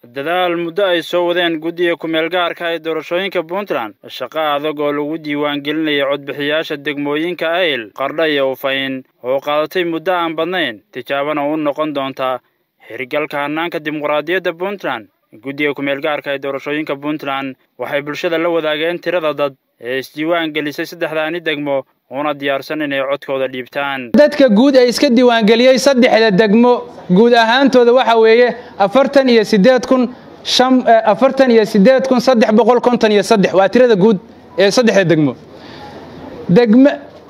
dadaal muddo ay soo wadeen guddiga ku-meel gaarka ee doorashooyinka puntland shaqo adag oo lagu diiwaangelinayay codbixiyaasha degmooyinka ayl qardha iyo ufayn oo qaadatay muddo aan badnayn tijaabana u noqon doonta hirgalka hannaanka dimuqraadiyadda puntland guddiga ku-meel gaarka ee doorashooyinka puntland waxay bulshada la wadaageen tirada dad ee isdiiwaan gelisay saddexdaani degmo una diyaarsan inay codkooda dhiibtaan dadka guud ee iska diiwaangeliyey saddexda degmo guud ahaantooda waxa weeye afartan iyo sideed kun afartan iyo sideed kun saddex boqol konton iyo saddex waa tirada guud ee saddexda degmo degmo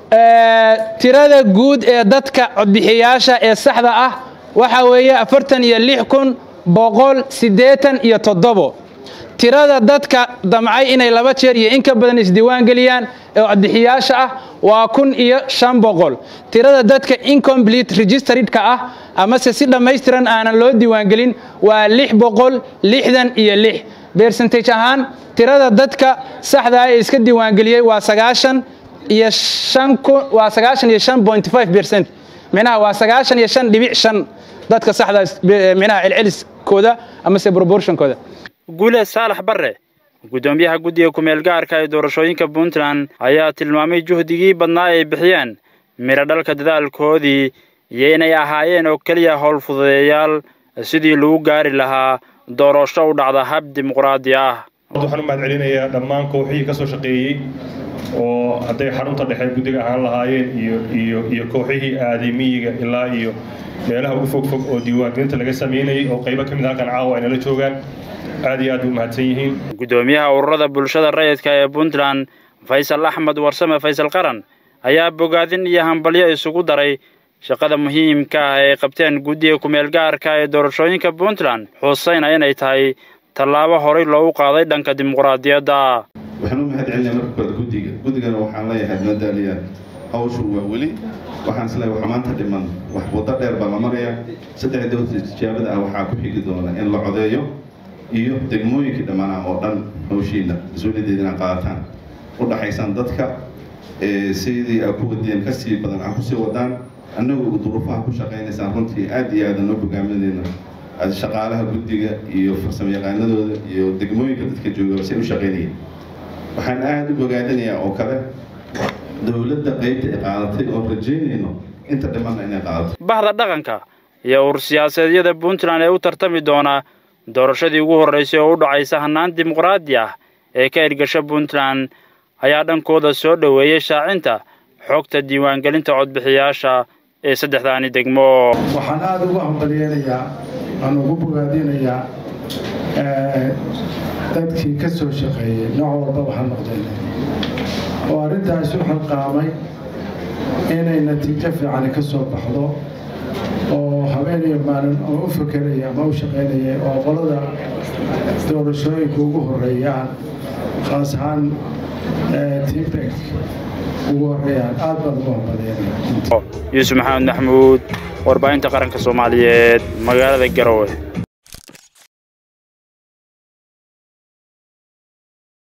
tirada guud ee dadka codbixiyaasha ee saxda ah waxa weeye afartan iyo lix kun boqol siddeetan iyo toddobo tirada dadka damcay inay laba jeer iyo in ka badan isdiiwaan geliyaan ee codbixiyaasha ah waa kun iyo shan boqol tirada dadka incomplete registeredka ah amase si dhammaystiran aanan loo diiwaangelin waa lix boqol lixdan iyo lix bercentage ahaan tirada dadka saxdaa ee iska diiwaangeliyey waa sagaashan iyo shan waa sagaashan iyo shan point five percent micnaha waa sagaashan iyo shan dhibic shan dadka saxdaa micnaha celceliskooda amase proportionkooda guule saalax barre guddoomiyaha guddiga ku-meel gaarka ee doorashooyinka puntland ayaa tilmaamay juhdigii badnaa ay bixiyeen midho dhalka dadaalkoodii iyo inay ahaayeen oo keliya howl fududeeyaal sidii lagu gaari lahaa doorasho u dhacda hab dimuqraadi ah waxaan u mahad celinayaa dhammaan kooxihii ka soo shaqeeyey oo hadday xarunta dhexe guddiga ahaan lahaayeen iyo iyo iyo kooxihii aaday miyiga ilaa iyo meelaha ugu fog fog oo diiwaangelinta laga sameynayay oo qaybo ka mid halkan caawa ay nala joogaan aad iyo aad u mahadsan yihiin guddoomiyaha ururada bulshada rayidka ee puntland faysal axmed warsame faysal qaran ayaa bogaadin iyo hambalyo isugu daray shaqada muhiimka ah ay qabteen guddiga ku-meel gaarka ee doorashooyinka puntland xusayna inay tahay tallaabo horay loogu qaaday dhanka dimuqraadiyadda waxaan u mahad celinaya marka koowaad guddiga guddigana waxaan leeyahay madaaliyaan hawshu waa weli waxaan isleeyahay waxa maanta dhiman wax waddo dheer baa la marayaa saddex dowlad tijaabada ah waxaa ku xigi doona in la codeeyo iyo degmooyinkii dhammaanaa oo dhan hawshiina mas-uuliyaddeeda inaad qaadataan u dhaxaysaan dadka sidii aad ku wadiyeen kasii badan aad kusii wadaan annagu duruufaha ku shaqaynaysaan runtii aad iyo aadan noo hogaaminayna shaqaalaha guddiga iyo farsamo yaqaanadooda iyo degmooyinka dadka jooga say u shaqaynayeen waxaan aada u bogaadinayaa oo kale dowladda qaybta ay qaadatay oo rajaynayno inta dhimanna inay qaadato bahda dhaqanka iyo ur siyaasaedyada puntland ee u tartami doona doorashadii ugu horraysay oo u dhacaysa hannaan dimuqraadi ah ee ka ergasha puntland ayaa dhankooda soo dhoweeyey shaacinta xogta diiwaangelinta codbixiyaasha ee saddexdaani degmo waxaan aada ugu hambalyeynayaa aan ugu bogaadinayaa dadkii ka soo shaqeeyey nooc walbaba ha noqdeen oo arrintaas u xilqaamay inay natiijo fiicani ka soo baxdo oo habeeniyo maalin oo u fakeraya ama u shaqaynaya oo qolada doorashooyinka ugu horeeyaan khaas ahaan tibek ugu horeeyaan aad baan ugu hambalyeynaya yuusuf maxamed maxmuud warbaahinta qaranka soomaaliyeed magaalada garowe